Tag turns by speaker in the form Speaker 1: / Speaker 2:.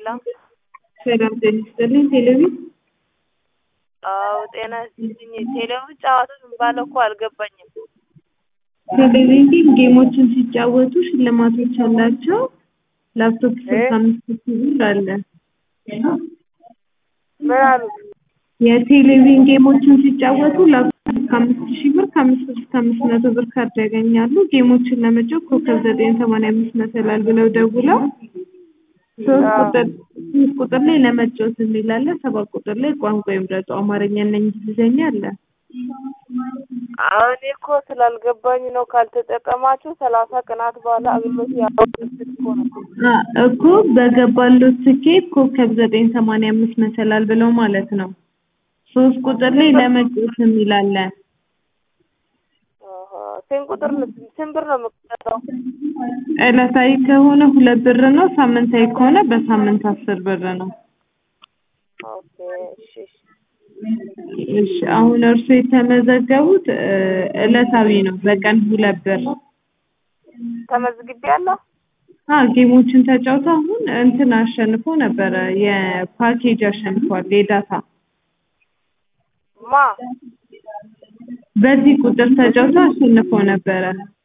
Speaker 1: ሄሎ
Speaker 2: ሰላም ጤና ይስጥልኝ። ቴሌቪዥን
Speaker 1: አዎ ጤና ይስጥልኝ። ቴሌቪዥን ጨዋታ የሚባለው እኮ አልገባኝም።
Speaker 2: ቴሌቪዥን ጌሞችን ሲጫወቱ ሽልማቶች አላቸው። ላፕቶፕ ስልሳ አምስት ሺህ ብር አለ።
Speaker 1: ምን አሉ?
Speaker 2: የቴሌቪዥን ጌሞችን ሲጫወቱ ላፕቶፕ እስከ አምስት ሺህ ብር ከአምስት ብር እስከ አምስት መቶ ብር ካርድ ያገኛሉ። ጌሞችን ለመጫወት ኮከብ ዘጠኝ ሰማንያ አምስት መሰላል ብለው ደውለው ሶስት ቁጥር ሶስት ቁጥር ላይ ለመጫወት የሚል አለ። ሰባት ቁጥር ላይ ቋንቋ ይምረጡ አማርኛና እንግሊዝኛ አለ።
Speaker 1: አሁን እኮ ስላልገባኝ ነው። ካልተጠቀማችሁ ሰላሳ ቀናት በኋላ አገልግሎት ያወጡት እኮ ነው።
Speaker 2: አ እኮ በገባሉት ትኬት ኮከብ ዘጠኝ ሰማንያ አምስት መሰላል ብለው ማለት ነው። ሶስት ቁጥር ላይ ለመጫወት የሚል አለ።
Speaker 1: አሃ ስንት ቁጥር ነው? ስንት ብር ነው የምትቀጣው?
Speaker 2: ዕለታዊ ከሆነ ሁለት ብር ነው። ሳምንታዊ ከሆነ በሳምንት አስር ብር ነው።
Speaker 1: ኦኬ እሺ እሺ።
Speaker 2: እሺ አሁን እርሱ የተመዘገቡት እ ዕለታዊ ነው በቀን ሁለት ብር።
Speaker 1: ተመዝግቤያለሁ።
Speaker 2: አ ጌሞችን ተጫውተው አሁን እንትን አሸንፎ ነበረ የፓኬጅ አሸንፏል የዳታ
Speaker 1: ማ
Speaker 2: በዚህ ቁጥር ተጫውተው አሸንፎ ነበረ።